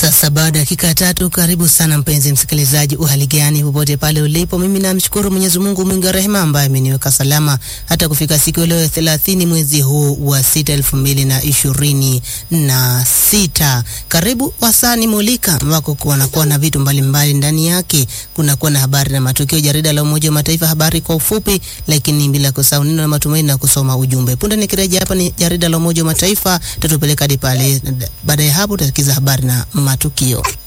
Sasa baada ya dakika tatu, karibu sana mpenzi msikilizaji, uhali gani popote pale ulipo. Mimi namshukuru Mwenyezi Mungu mwingi wa rehema ambaye ameniweka salama hata kufika siku ya leo thelathini mwezi huu wa sita elfu mbili na ishirini na sita. Karibu wasani mulika ambako kunakuwa na vitu mbalimbali ndani yake. Kunakuwa na habari na matukio, jarida la Umoja wa Mataifa, habari kwa ufupi, lakini bila kusahau neno la matumaini na kusoma ujumbe. Punde nikirejea hapa ni jarida la Umoja wa Mataifa, tatupeleka hadi pale. Baada ya hapo tutasikiza habari na matukio.